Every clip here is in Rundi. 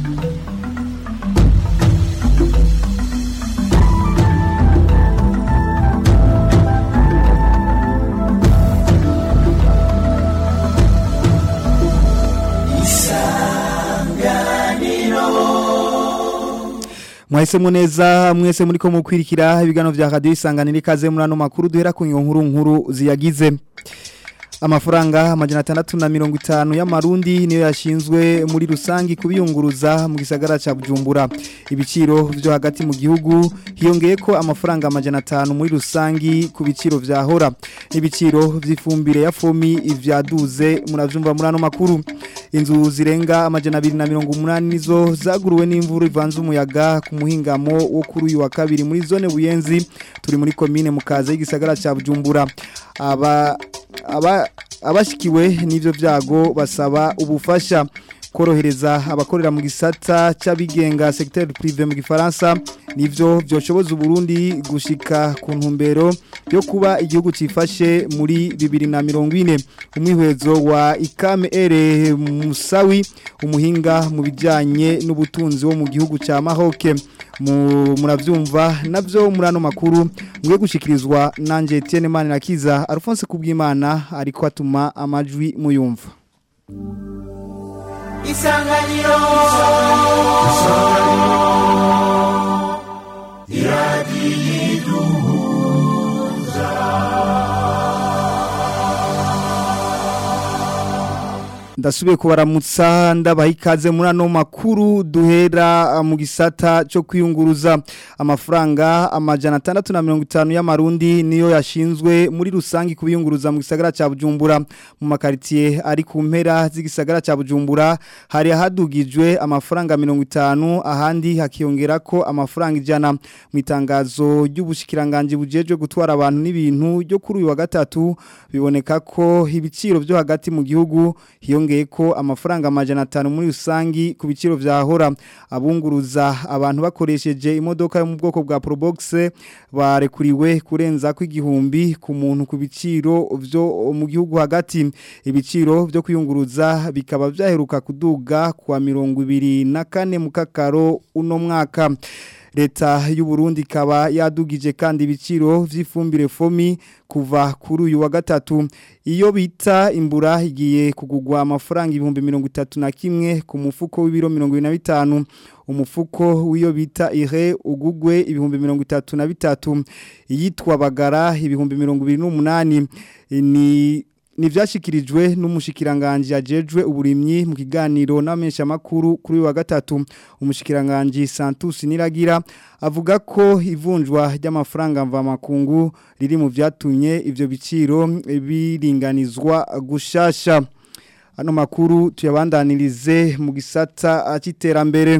Mwahisemo neza mwese muri ko mukwirikira ibigano vya radio isanganira ikaze muri ano makuru duhera ku nkuru nkuru ziyagize amafaranga amajana atandatu na mirongo itanu y'amarundi niyo yashinzwe muri rusangi kubiyunguruza mu gisagara ca Bujumbura ibiciro vyo hagati mu gihugu hiyongeye ko amafaranga amajana atanu muri rusangi ku biciro vyahora n'ibiciro vy'ifumbire ya fomi ivyaduze muravyumva muri ano makuru inzu zirenga amajana abiri na mirongo umunani nizo zaguruwe n'imvura ivanze umuyaga ku muhingamo wo kuri uyu wa kabiri muri zone buyenzi turi muri komine mukaza y'igisagara ca Bujumbura aba aba abashikiwe n'ivyo vyago basaba ubufasha korohereza abakorera mu gisata c'abigenga secteur privé mu gifaransa nivyo vyoshoboza Burundi gushika ku ntumbero yo kuba igihugu cifashe muri 2040 umwihwezo wa Ikame Ere Musawi umuhinga mu bijanye n'ubutunzi wo mu gihugu ca Maroc muravyumva navyo murano makuru mwe gushikirizwa nanje Etienne Manirakiza Alphonse Kubwimana ariko atuma amajwi muyumva isanganiro ndasubiye kubaramutsa ndabaha ikaze muri ano makuru duhera mu gisata cyo kwiyunguruza amafaranga amajana atandatu na mirongo itanu y'amarundi niyo yashinzwe muri rusange kubiyunguruza mu gisagara cya bujumbura mu makaritsiye ari ku mpera z'igisagara cya bujumbura hari hadugijwe amafaranga mirongo itanu ahandi hakiyongera ko amafaranga ijana mu itangazo ry'ubushikiranganje bujejwe gutwara abantu n'ibintu ryo kuri uyu wa gatatu biboneka ko ibiciro byo hagati mu gihugu hiyongera ko amafaranga amajana atanu muri rusangi ku biciro vyahora abunguruza abantu bakoresheje imodoka yo mu bwoko bwa Probox barekuriwe kurenza ko igihumbi ku muntu ku biciro vyo mu gihugu hagati ibiciro vyo kwiyunguruza bikaba vyaheruka kuduga kwa mirongo ibiri na kane mu kakaro uno mwaka leta y'u Burundi ikaba yadugije kandi ibiciro vy'ifumbire fomi kuva kuri uyu wa gatatu iyo bita imbura igiye kugugwa amafaranga ibihumbi mirongo itatu na kimwe ku mufuko w'ibiro mirongo ibiri na bitanu umufuko w'iyo bita ire ugugwe ibihumbi mirongo itatu na bitatu iyitwa bagara ibihumbi mirongo ibiri n'umunani ni Nivyashikirijwe n'umushikiranganje ajejwe uburimyi mu kiganiro n'amesha makuru kuri wa gatatu umushikiranganje Santus Niragira avuga ko ivunjwa ry'amafaranga mva makungu riri mu vyatumye ivyo biciro biringanizwa gushasha ano makuru tuyabandanirize mu gisata cy'iterambere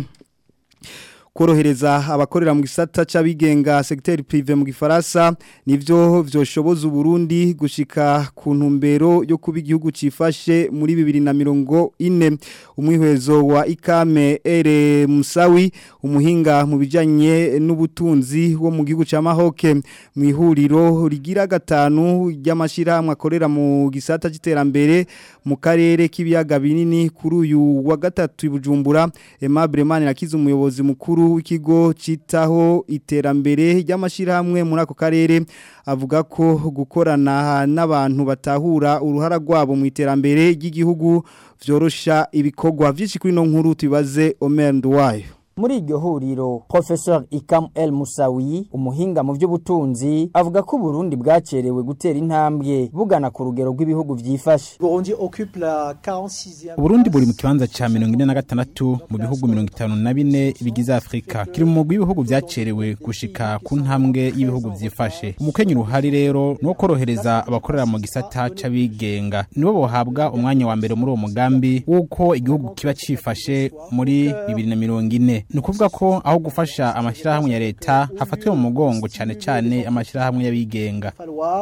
korohereza abakorera mu gisata c'abigenga secteur privé mu gifaransa nivyo vyoshoboza Burundi gushika ku ntumbero yo kuba igihugu cifashe muri 2040 umwihwezo wa Ikame Ere Musawi umuhinga mu bijanye n'ubutunzi wo mu gihugu ca Maroc mu ihuriro rigira gatanu ry'amashirahamwe akorera mu gisata c'iterambere mu karere k'ibiyaga binini kuri uyu wa gatatu ibujumbura Aimable Manirakiza umuyobozi mukuru w'ikigo citaho iterambere ry'amashirahamwe muri ako karere avuga ko gukorana n'abantu batahura uruhara rwabo mu iterambere ry'igihugu vyorosha ibikorwa vyinshi kuri no nkuru tubibaze Omer Ndwayo muri iryo huriro Professor Ikam El Musawi umuhinga mu by'ubutunzi avuga ko Burundi bwacerewe gutera intambwe bugana ku rugero rw'ibihugu vyifashe Burundi buri mu kibanza ca 46 mu bihugu 54 bigize Afrika kiri mu bihugu vyacerewe gushika ku ntambwe y'ibihugu vyifashe umukenyi ruhari rero no korohereza abakorera mu gisata c'abigenga nibo bohabwa umwanya wa mbere muri uwo mugambi wuko igihugu kiba cifashe muri 2040 nyene ni ukuvuga ko aho gufasha amashyirahamwe ya leta hafatwe mu mugongo cyane cyane amashyirahamwe y'abigenga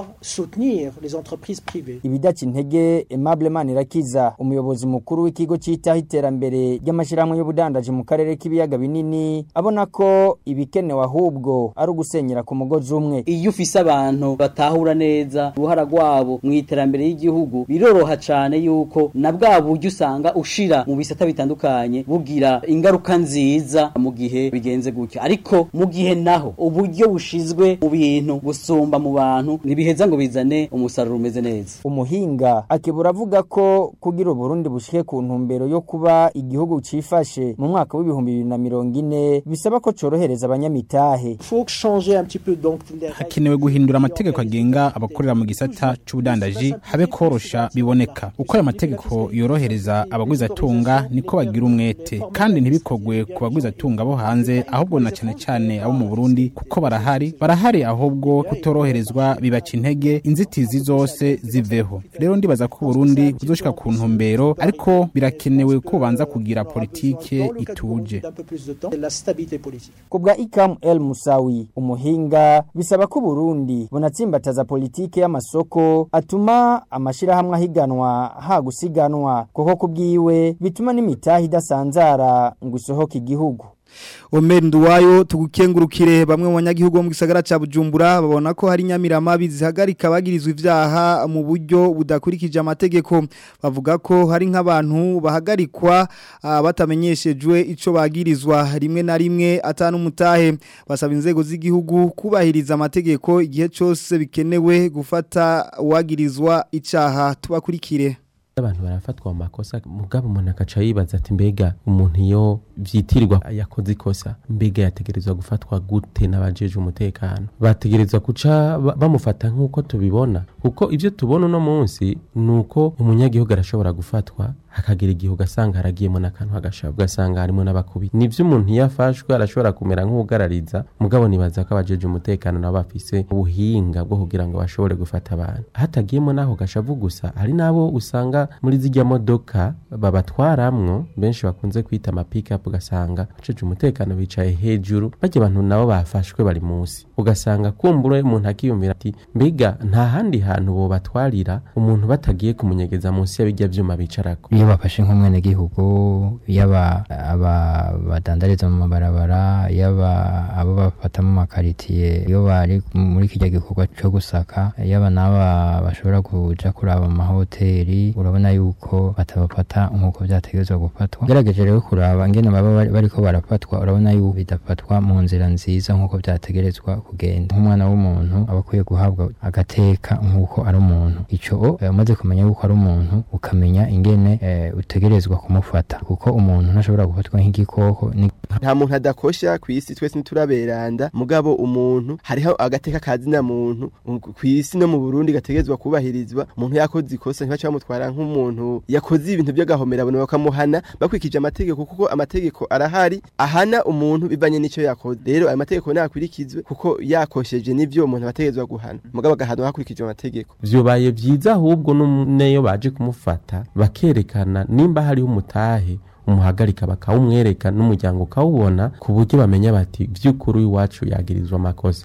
ibidaca intege Aimable Manirakiza umuyobozi mukuru w'ikigo citaho iterambere ry'amashyirahamwe y'ubudandaji mu karere k'ibiyaga binini abona ko ibikenewe ahubwo ari ugusenyera ku mugozi umwe iyo ufise abantu batahura neza uruhara rwabo mu iterambere y'igihugu biroroha cane yuko na bwa buryo usanga ushira mu bisata bitandukanye bugira ingaruka nziza mu gihe bigenze gutyo ariko mu gihe naho uburyo bushizwe mu bintu gusumba mu bantu ntibiheza ngo bizane umusaruro umeze neza umuhinga akibura avuga ko kugira uburundi bushike ku ntumbero yo kuba igihugu cifashe mu mwaka w'ibihumbi bibiri na mirongo ine bisaba ko corohereza abanyamitahe hakenewe guhindura amategeko agenga abakorera mu gisata c'ubudandaji habe korosha biboneka uko ayo mategeko yorohereza abagwizatunga niko bagira umwete kandi ntibikogwe ku bagwizatunga bo hanze ahubwo na cane cane abo mu Burundi kuko barahari barahari ahubwo kutoroherezwa bibaca intege inzitizi zose ziveho rero ndibaza ko Burundi buzoshika ku ntumbero ariko birakenewe ko banza kugira politike ituje kubwa Ikam El Musawi umuhinga bisaba ko Burundi bunatsimbataza politike y'amasoko atuma amashirahamwe ahiganwa ha gusiganwa kuko kubwiwe bituma n'imitahi idasanzara ngo isohoke igihugu Omer Nduwayo tugukengurukire bamwe mu banyagihugu bo mu gisagara ca Bujumbura babona ko hari nyamiramabi zihagarika bagirizwa ivyaha mu buryo budakurikije amategeko bavuga ko hari nk'abantu bahagarikwa uh, batamenyeshejwe ico bagirizwa rimwe na rimwe atanu mutahe basaba inzego z'igihugu kubahiriza amategeko igihe cyose bikenewe gufata uwagirizwa icaha tubakurikire abantu barafatwa mu makosa mugabo umuntu akaca yibaza ati mbega umuntu iyo vyitirirwa yakoze ikosa mbega yategerezwa gufatwa gute n'abajeje umutekano bategerezwa guca bamufata nk'uko tubibona kuko ivyo tubona uno munsi ni uko umunyagihugu arashobora gufatwa hakagira igihe ugasanga haragiyemo n'akantu hagashabu ugasanga harimo n'abakubita nivyo umuntu iyo afashwe arashobora kumera nk'ugarariza mugabo nibaza ko abajeje umutekano nabo bafise ubuhinga bwo kugira ngo bashobore gufata abantu hatagiyemo n'aho gashavu gusa hari n'abo usanga muri zijya modoka babatwaramwo benshi bakunze kwita amapikapu ugasanga abajeje umutekano bicaye hejuru bajya abantu nabo bafashwe bari munsi ugasanga kumbura umuntu akiyumvira ati mbega nta handi hantu bobatwarira umuntu batagiye kumunyegeza munsi y'abijya vyuma bicarako iyo bafashe nk'umwenegihugu yaba aba badandariza mu mabarabara yaba abo bafata mu makaritiye iyo bari muri kijya gikorwa cyo gusaka yaba n'aba bashobora kuja kuraba mu mahoteli urabona yuko batabafata nk'uko byategerezwa gufatwa gerageje rero kuraba ngene baba bariko barafatwa urabona yuko bidafatwa mu nzira nziza nk'uko byategerezwa kugenda nk'umwana w'umuntu aba akwiye guhabwa agateka nk'uko ari umuntu ico umaze kumenya yuko ari umuntu ukamenya ingene utegerezwa kumufata kuko umuntu ntashobora gufatwa nk'igikoko nta muntu adakosha ku isi twese ntituraberanda mugabo umuntu hariho agateka kazina muntu ku isi no mu Burundi gategerezwa kubahirizwa umuntu yakoze ikosa ntibaca bamutwara nk'umuntu yakoze ibintu by'agahomera abantu bakamuhana bakwikije amategeko kuko amategeko arahari ahana umuntu bivanye n'icyo yakoze rero ayo mategeko nakurikizwe kuko yakosheje n'ivyo umuntu abategerezwa guhana mugabo agahanwa hakurikije amategeko vyobaye vyiza ahubwo neyo baje kumufata bakerekana nimba hariho umutahe umuhagarika bakawumwereka n'umuryango ukawubona ku buryo bamenya bati vy'ukuri iwacu yagirizwa amakosa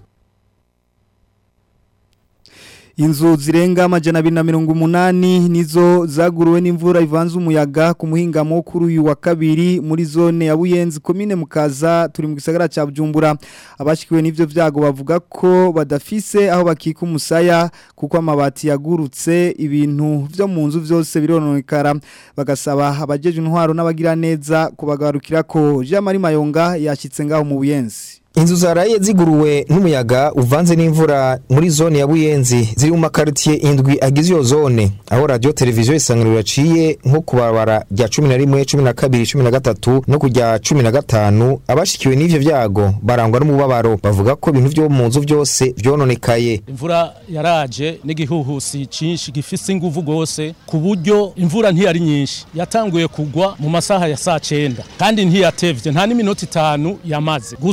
Inzu zirenga amajana abiri na mirongo umunani nizo zaguruwe n'imvura ivanze umuyaga ku muhingamo kuri uyu wa kabiri muri zone ya Buyenzi komine Mukaza turi mu gisagara ca Bujumbura abashikiwe n'ivyo vyago bavuga ko badafise aho bakika umusaya kuko amabati yagurutse ibintu vyo mu nzu vyose birononekara bagasaba abajeje intwaro n'abagira neza kubagarukira ko Jean Marie Mayonga yashitse ngaho mu Buyenzi Inzu zaraye ziguruwe n'umuyaga uvanze n'imvura muri zone ya Buyenzi ziri mu makaritiye indwi agize iyo zone aho radio televiziyo isanganiro yaciye nko kubarabara rya 11 12 13 no kujya 15 abashikiwe n'ivyo vyago barangwa n'umubabaro bavuga ko ibintu byo mu nzu byose vyononekaye imvura yaraje n'igihuhusi cinshi gifise inguvu gose ku buryo imvura ntiyari nyinshi yatanguye kugwa mu masaha ya saa 9 kandi ntiyatevye nta n'iminota itanu yamaze gusa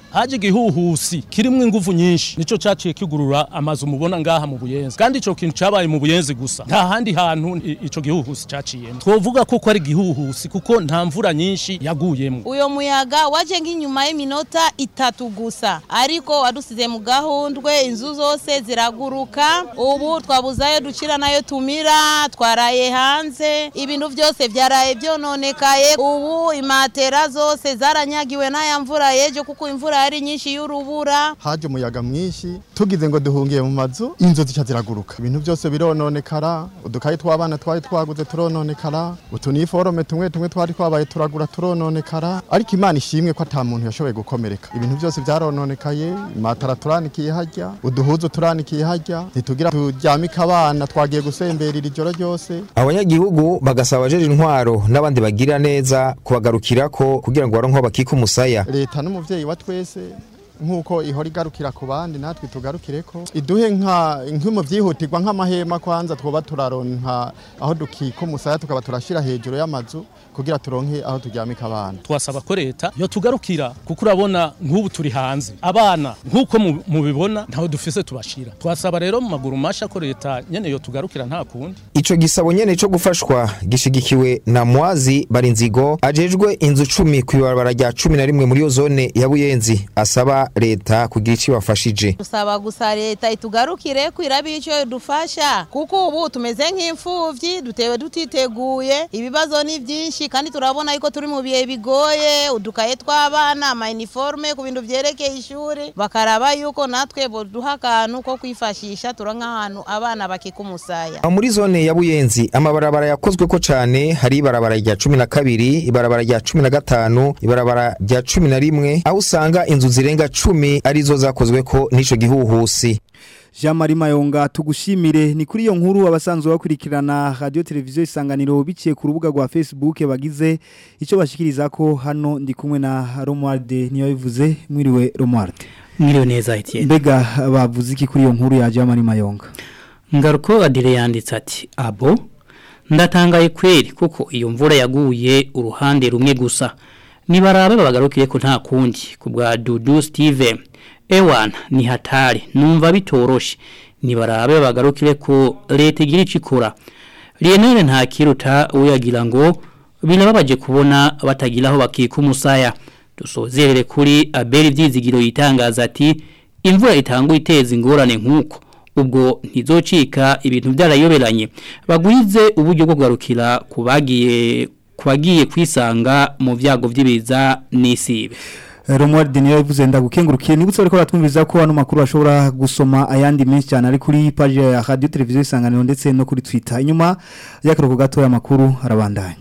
haje igihuhusi kirimwo inguvu nyinshi nico caciye kigurura amazu mubona ngaha mu buyenzi kandi ico kintu cabaye mu buyenzi gusa nta handi hantu i- ico gihuhusi caciyemo twovuga ko ko ari igihuhusi kuko nta mvura nyinshi yaguyemo uyo muyaga waje nk'inyuma y'iminota itatu gusa ariko wadusize mu gahundwe inzu zose ziraguruka ubu twabuze ayo ducira nayo tumira twaraye hanze ibintu byose byaraye byononekaye ubu imatera zose zaranyagiwe n'aya mvura yejo kuko imvura yari nyinshi y'urubura haje umuyaga mwinshi tugize ngo duhungiye mu mazu inzu zica ziraguruka ibintu byose birononekara udukayi tw'abana twari twaguze turononekara utuniforome tumwe tumwe twari twabaye turagura turononekara ariko imana ishimwe ko ata muntu yashoboye gukomereka ibintu byose byarononekaye imatara turanikiye hajya uduhuzu turanikiye hajya ntitugira turyamike abana twagiye gusemberera ijoro ryose abanyagihugu bagasaba abajeje intwaro n'abandi bagira neza kubagarukirako kugira ngo baronke aho bakika umusaya leta n'umuvyeyi wa twese nk'uko ihora igarukira ku bandi natwe tugarukireko iduhe nka nk'mu byihutirwa nk'amahema kwanza twoba turaronka aho dukika umusaya tukaba turashira hejuru y'amazu kugira turonke aho turyamika abana twasaba ko leta yo tugarukira kuko urabona nk'ubu turi hanze abana nk'uko mu- mubibona ntaho dufise tubashira twasaba rero mu maguru masha ko leta nyene yo tugarukira nta kundi ico gisabo nyene co gufashwa gishigikiwe na mwazi barinzigo ajejwe inzu cumi kw'ibarabara rya cumi na rimwe muri iyo zone ya buyenzi asaba leta kugira ico ibafashije dusaba gusa leta itugarukire kwirabe icyo dufasha kuko ubu tumeze nk'imfuvyi dutewe tutiteguye ibibazo ni byinshi kandi turabona yuko turi mu bihe bigoye udukaye tw'abana amayiniforume ku bintu vyerekeye ishuri bakaraba yuko natwe boduha akantu ko kwifashisha turonka ahantu abana bakika umusaya aho muri zone ya buyenzi amabarabara yakozweko cane hari ibarabara rya cumi na kabiri ibarabara rya cumi na gatanu ibarabara rya cumi na rimwe aho usanga inzu zirenga cumi arizo zakozweko n'ico gihuhusi Jean Marie Mayonga tugushimire ni kuri iyo nkuru abasanzwe bakurikirana radio televiziyo isanganiro biciye ku rubuga rwa Facebook bagize ico bashikiriza ko hano ndi kumwe na Romuald niyo bivuze mwiriwe Romuald Mwiriwe neza Etienne. mbega bavuze iki kuri iyo nkuru ya Jean Marie Mayonga Ngaruko Adire yanditse ati abo ndatangaye kweri kuko iyo mvura yaguye uruhande rumwe gusa nibarabe babagarukire ko nta kundi kubwa Dudu Steven Ewan ni hatari numva bitoroshe nibarabe babagarukire ko leta igira icikora Lionel nta kiruta uyagira ngo binababaje kubona batagira aho bakika umusaya dusozerere kuri Abel Vyizigiro yitangaza ati imvura itangwa iteza ingorane nkuko ubwo ntizocika ibintu byarayoberanye bagwize uburyo bwo kugarukira kubagiye kubagiye kwisanga mu vyago vy'ibiza n'isibe Romuald niyo bivuze ndagukengurukiye nibutse ariko batwumviza ko hano makuru ashobora gusoma ayandi menshi cyane ari kuri page ya radio televiziyo isanganiro ndetse no kuri Twitter inyuma y'akaruhuko gato y'amakuru arabandanya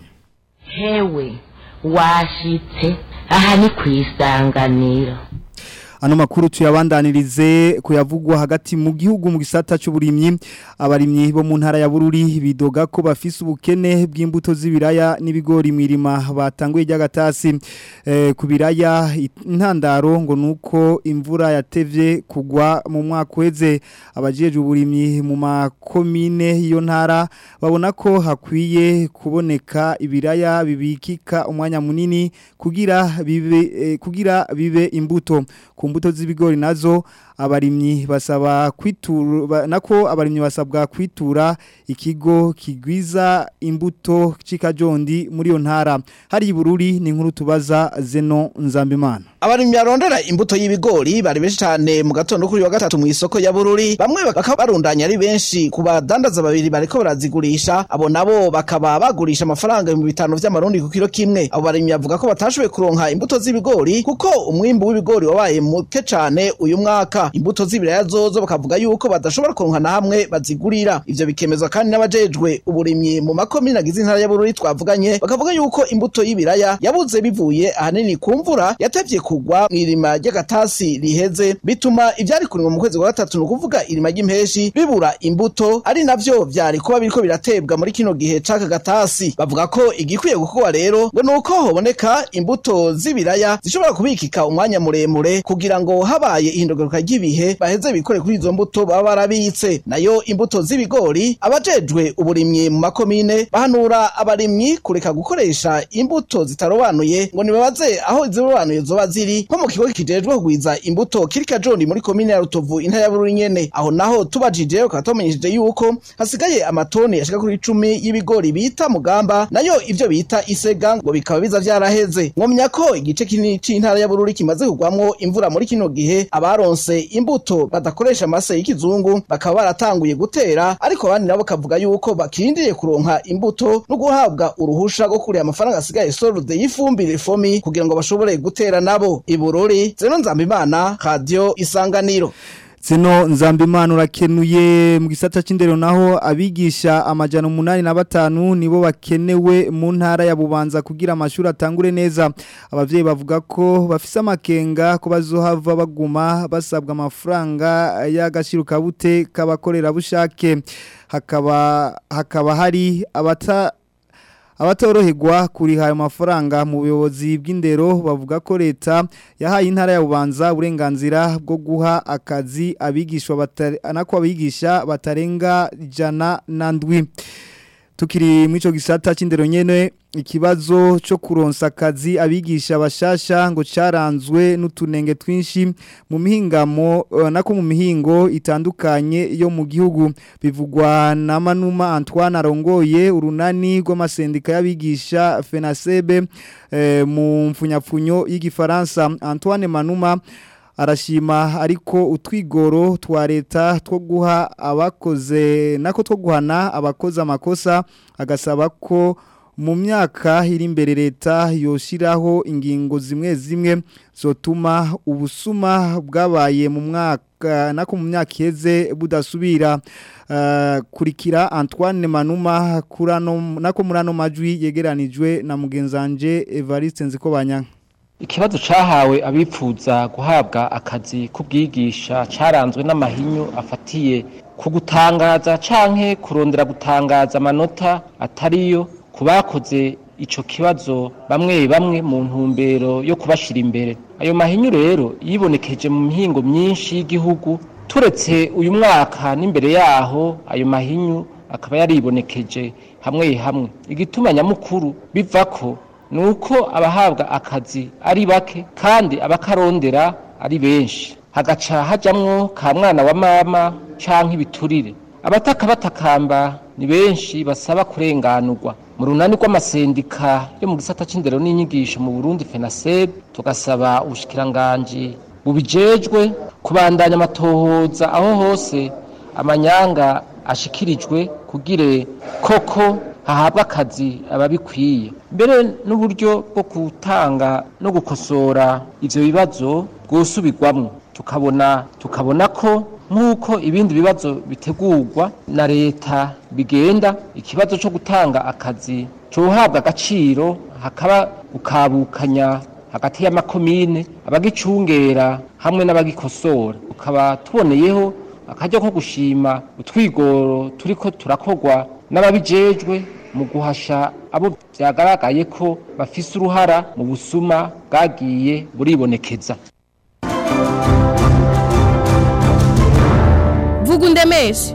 hewe washitse aha ni ku isanganiro Ano makuru tuyabandanirize kuyavugwa hagati mu gihugu mu gisata cy'uburimyi abarimyi bo mu ntara ya Bururi bidoga ko bafise ubukene bw'imbuto z'ibiraya n'ibigori mirima batanguye ry'agatasi eh, ku biraya intandaro ngo nuko imvura yatevye kugwa mu mwaka uheze abajeje uburimyi mu makomine iyo ntara babona ko hakwiye kuboneka ibiraya bibikika umwanya munini kugira bibe eh, kugira bibe imbuto ku mbuto z'ibigori nazo abarimyi basaba kwitura ba- nako abarimyi basabwa kwitura ikigo kigwiza imbuto cikajondi muri yo ntara hari ibururi ni nkuru tubaza Zeno Nzambimana abarimyi barondera imbuto y'ibigori bari benshi cyane mu gatondo kuri wa gatatu mu isoko ya bururi bamwe bakaba barundanya ari benshi ku badandaza babiri bariko barazigurisha abo nabo bakaba bagurisha amafaranga ibihumbi bitanu vy'amarundi ku kiro kimwe abo barimyi bavuga ko batashoboye kuronka imbuto z'ibigori kuko umwimbu w'ibigori wabaye muke cane uyu mwaka imbuto z'ibiraya zozo bakavuga yuko badashobora kuronka na hamwe bazigurira ivyo bikemezwa kandi n'abajejwe uburimyi mu makomine agize intara ya bururi twavuganye bakavuga yuko imbuto y'ibiraya yabuze bivuye ahanini ku mvura yatevye kugwa mw'irima ry'agatasi riheze bituma ivyari kurimwa mu kwezi kwa gatatu ni ukuvuga irima ry'impeshi bibura imbuto ari navyo vyari kuba biriko biratebwa muri kino gihe c'aka gatasi bavuga ko igikwiye gukorwa rero ngo nuko hoboneka imbuto z'ibiraya zishobora kubikika umwanya muremure kugira ngo habaye ihinduka ry'ibihe y'ibihe baheze bikore kuri izo mbuto baba barabitse nayo imbuto z'ibigori abajejwe uburimyi mu makomine bahanura abarimyi kureka gukoresha imbuto zitarobanuye ngo nibabaze aho izirobanuye zoba ziri nko mu kigo kijejwe kugwiza imbuto kiri kajoni muri komine ya rutovu intara ya bururi nyene aho naho tubajije ukaba tumenyesheje yuko hasigaye amatoni ashika kuri icumi y'ibigori bita mugamba nayo ivyo bita isega ngo bikaba biza vyaraheze mwomenya ko igice kinini c'intara ya bururi kimaze kugwamwo imvura muri kino gihe abaronse imbuto badakoresha amase y'ikizungu bakaba baratanguye gutera ariko abandi nabo bakavuga yuko bakirindiriye kuronka imbuto no guhabwa uruhusha rwo kureba amafaranga asigaye solde y'ifumbire fomi kugira ngo bashobore gutera nabo ibururi zeno nzambimana radio isanganiro Zeno nzambimana urakenuye mu gisata c'indero naho abigisha amajana umunani na batanu nibo bakenewe mu ntara ya Bubanza kugira amashuri atangure neza abavyeyi bavuga ko bafise amakenga ko bazohava baguma basabwa amafaranga y'agaciro kabute kabakorera bushake hakaba hakaba hari abata abatoroherwa kuriha ayo mafaranga mu buyobozi bw'indero bavuga ko leta yahaye intara ya bubanza uburenganzira bwo guha akazi abigishwa nako abigisha batarenga ijana na ndwi tukiri muri icyo gisata cy'indero nyine ikibazo cyo kuronsa akazi abigisha bashasha ngo cyaranzwe n'utunenge twinshi mu mihingamo nako mu mihingo itandukanye yo mu gihugu bivugwa na manuma Antoine arongoye urunani rw'amasendika y'abigisha FENASEB mu mfunyapfunyo y'igifaransa Antoine Manuma arashima ariko utwigoro twa leta two guha abakoze nako two guhana abakoze amakosa agasaba ko mu myaka iri imbere leta yoshiraho ingingo zimwe zimwe zotuma ubusuma bwabaye mu mwaka nako mu myaka iheze budasubira uh, kurikira Antoine Manuma kurano nako murano majwi yegeranijwe na mugenzanje Evariste Nzikobanya Ikibazo cahawe abipfuza guhabwa akazi kubwigisha caranzwe n'amahinyu afatiye ku gutangaza canke kurondera gutangaza amanota atariyo kubakoze ico kibazo bamwe bamwe mu ntumbero yo kubashira imbere ayo mahinyu rero yibonekeje mu mihingo myinshi y'igihugu turetse uyu mwaka n'imbere yaho ayo mahinyu akaba yaribonekeje hamwe hamwe igituma nyamukuru bivako nuko abahabwa akazi ari bake kandi abakarondera ari benshi hagaca hajamwo ka mwana wa mama canke ibiturire abataka batakamba ni benshi basaba kurenganurwa mu runani rw'amasendika yo mu gisata c'indero n'inyigisho mu Burundi FENASEB tugasaba ubushikiranganji bubijejwe kubandanya amatohoza aho hose amanyanga ashikirijwe kugire koko hahabwa akazi ababikwiye mbere n'uburyo bwo gutanga no gukosora ivyo bibazo bwosubirwamwo tukabona tukabona ko nk'uko ibindi bibazo bitegurwa na leta bigenda ikibazo cyo gutanga akazi cohabwa agaciro hakaba gukabukanya hagati y'amakomine abagicungera hamwe n'abagikosora tukaba tuboneyeho akaryo ko gushima utwigoro turiko turakogwa n'ababijejwe mu guhasha abo byagaragaye ko bafise uruhara mu busuma bwagiye buribonekeza vuga undemeshe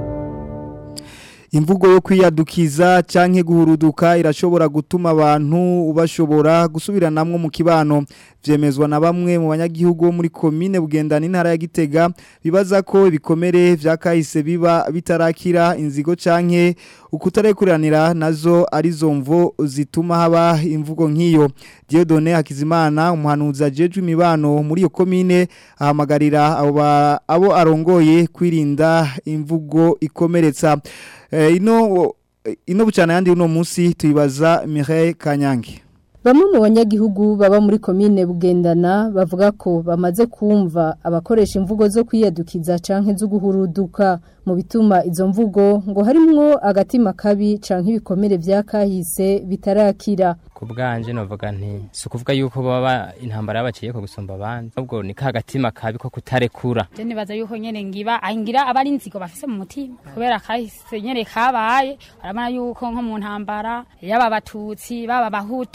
imvugo yo kwiyadukiza canke guhuruduka irashobora gutuma abantu bashobora gusubiranamwo mu kibano vyemezwa na bamwe mu banyagihugu muri komine bugendana intara ya Gitega bibaza ko ibikomere vyakahise biba bitarakira inzigo canke ukutarekuranira nazo arizo mvo zituma haba imvugo nk'iyo Dieudonne Hakizimana umuhanuzi ajejwe imibano muri iyo komine ahamagarira abo abo arongoye kwirinda imvugo ikomeretsa ino ino bucana yandi uno munsi tuyibaza Mireille Kanyange Bamwe mu banyagihugu baba muri komine bugendana bavuga ko bamaze kumva abakoresha imvugo zo kwiyadukiza canke zo guhuruduka mu bituma izo mvugo ngo harimwo agatima kabi canke ibikomere vyakahise bitarakira ku bwanje novuga nti si ukuvuga yuko baba intambara yabaciye ko gusumba abandi ahubwo ni ka gatima kabi ko kutarekura je nibaza yuko nyene ngiba ngira abari inzigo bafise mu mutima kubera kahise nyene kabaye urabona yuko nko mu ntambara yaba abatutsi baba abahutu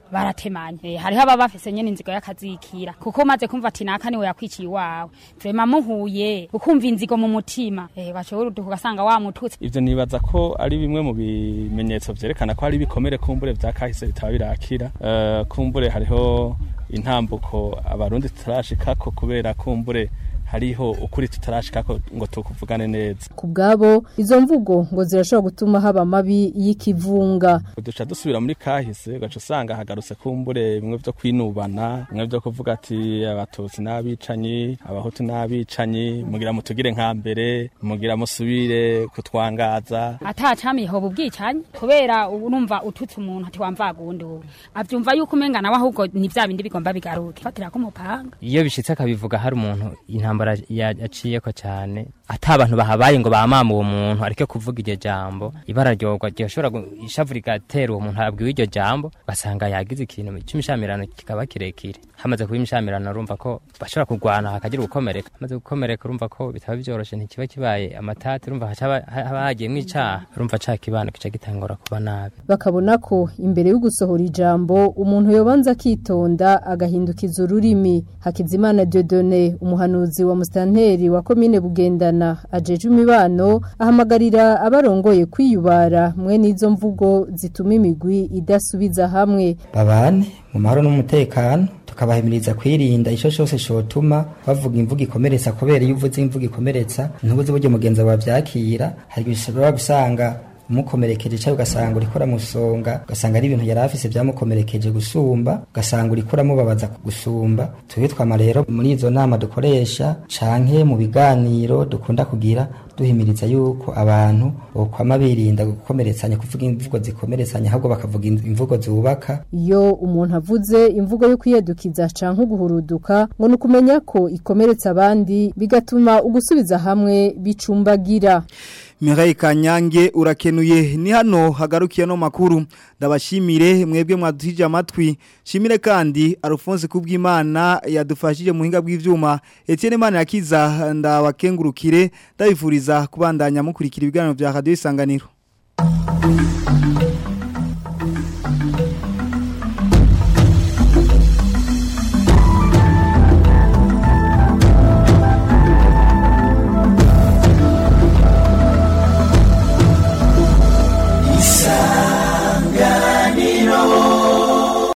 baratemanye Eh, hariho ababa bafise nyene inzigo y'akazikira kuko maze kumva ati naka niwe yakwiciye iwawe vrema muhuye ukumva inzigo mu mutima eh bashobora ugasanga wamututse ivyo nibaza ko ari bimwe mu bimenyetso vyerekana ko hari ibikomere kumbure vya kahise bitaba birakira uh, kumbure hariho intambuko abarundi tutarashikako kubera kumbure hariho ukuri tutarashikako ngo tukuvugane neza ku bwabo izo mvugo ngo zirashobora gutuma haba amabi y'ikivunga duca dusubira muri kahise ugaca usanga hagarutse kumbure bimwe vyo kwinubana bimwe vyo kuvuga ati abatutsi n'abicanyi abahutu n'abicanyi mugira mutugire nka mbere mugira musubire kutwangaza atacamiho ubwicanyi kubera ubu numva ututse umuntu ati wamvaga uwundi wowe avyumva yuko umenga nawe ahubwo ni vya bindi bigomba bigaruke fatira ko umupanga iyo bishitse akabivuga hari umuntu intambara ya- yaciyeko cyane ata abantu bahabaye ngo bamama uwo muntu areke kuvuga iryo jambo ibara ryorwa ryoshobora gu- ishavu rigatera uwo muntu abwiwe iryo jambo basanga yagize ikintu cy'imishamirano kikaba kirekire hamaze kuba imishamirano urumva ko bashobora kurwana hakagira gukomereka hamaze gukomereka urumva ko bitaba byoroshe ntikiba kibaye amatati urumva hacaba haba hagiyemwo icaha urumva ca kibano kica gitangura kuba nabi bakabona ko imbere yo gusohora ijambo umuntu yobanza akitonda agahindukiza ururimi hakizimana Dieudonné umuhanuzi wa mustanteri wa komine bugendana ajeje imibano ahamagarira abarongoye kwiyubara mwe n'izo mvugo zituma imigwi idasubiza hamwe babane mu mahoro n'umutekano tukabahimiriza kwirinda ico cyose cyotuma bavuga imvugo ikomeretsa kubera iyo uvuze imvugo ikomeretsa ntubuze uburyo mugenzi wawe byakira hari igihe ushobora gusanga umukomerekeje cyangwa ugasanga urikora musonga ugasanga ari ibintu yari afise byamukomerekeje gusumba ugasanga urikora mubabaza gusumba tube twama rero muri izo nama dukoresha canke mu biganiro dukunda kugira duhimiriza yuko abantu bokwama birinda gukomeretsanya kuvuga imvugo zikomeretsanya ahubwo bakavuga imvugo zubaka iyo umuntu avuze imvugo yo kwiyedukiza canke uguhuruduka ngo nukumenya ko ikomeretsa abandi bigatuma ugusubiza hamwe bicumbagira Mireille Kanyange urakenuye ni hano hagarukiye no makuru ndabashimire mwebwe mwadutije amatwi shimire kandi Alphonse kubw'Imana yadufashije mu hinga bw'ivyuma Etienne Mana yakiza ndabakengurukire ndabifuriza kubandanya mukurikira ibiganiro bya Radio Isanganiro